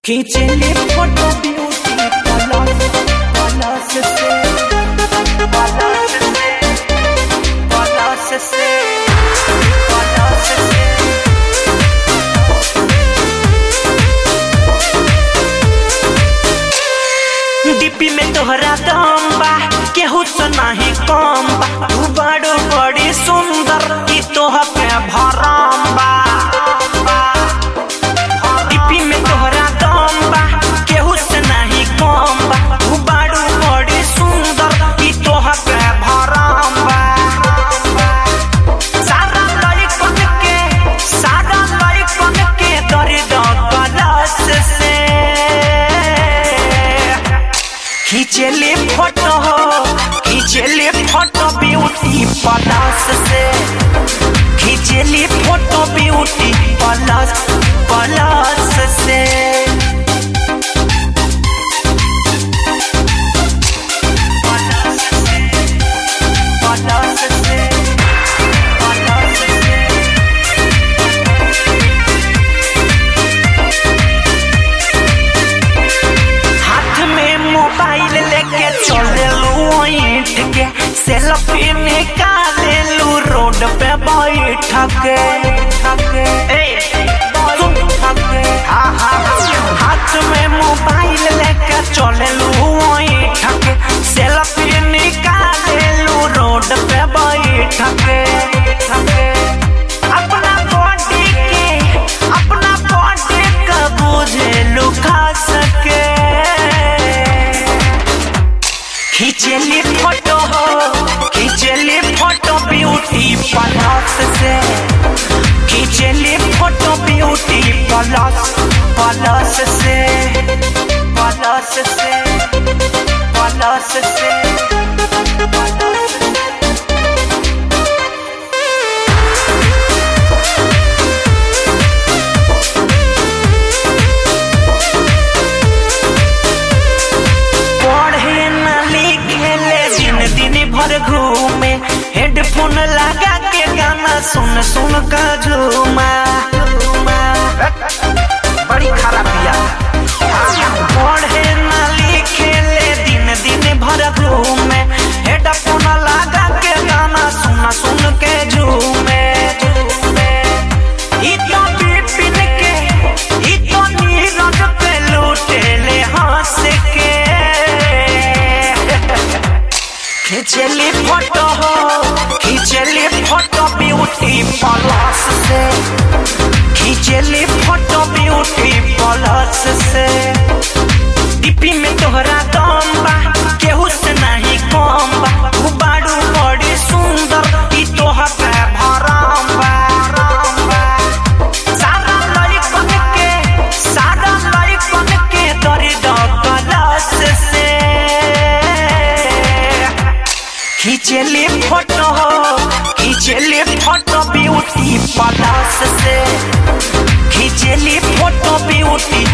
खींचले photo beauty plus plus से plus से plus से पलस से डिब्बी में तोहरा दम बा केहू से नाही कम बा तू बड़ो बड़ी सुंदर की तोह पे भरम बा डिब्बी में तोहरा दम बा केहू से नाही कम बा तू बड़ो बड़ी सुंदर की तोह पे भरम बा सारा लड़कन के सारा लड़कन के दर्द कलश से खींचले फोटो खींचले फोटो ब्यूटी प्लस से खींचले फोटो ब्यूटी प्लस प्लस से प्लस से प्लस से प्लस से हाथ में मोबाइल लेके चले लू ईट के सेल्फी निकाले लू रोड पे बैठ के ए, सुन, हाँ, हाँ, हाथ में मोबाइल लेके चले लू ईट के सेल्फी निकाले लू रोड पे बैठ के अपना बॉडी के अपना बॉडी का बुझे लुका सके खींचली फोटो हो खींचली फोटो ब्यूटी प्लस से खींचली फोटो ब्यूटी प्लस प्लस से प्लस से प्लस से प्लस से पढ़े न लिखे ले दिन दिन भर घूमे हेडफोन लगा के गाना सुन सुन का झूमा बड़ी खराब बिया पढ़े न लिखे ले दिन दिन भर घूमे हेडफोन लगा के गाना सुन सुन के झूमे ई तो बिपिन के ई तो नीरज पे लूटे ले हंस के खींचली फोटो हो खींचली फोटो ब्यूटी प्लस से खींचली फोटो ब्यूटी प्लस से डिपी में तोहरा दम बा केहू से नहीं कम बा तू बाड़ू बड़ी सुंदर ई तोहर पे भरम बा सारा लड़कन के सारा लड़कन के दर्द कलश से खींचले फोटो खींचले फोटो ब्यूटी प्लस से खींचले फोटो ब्यूटी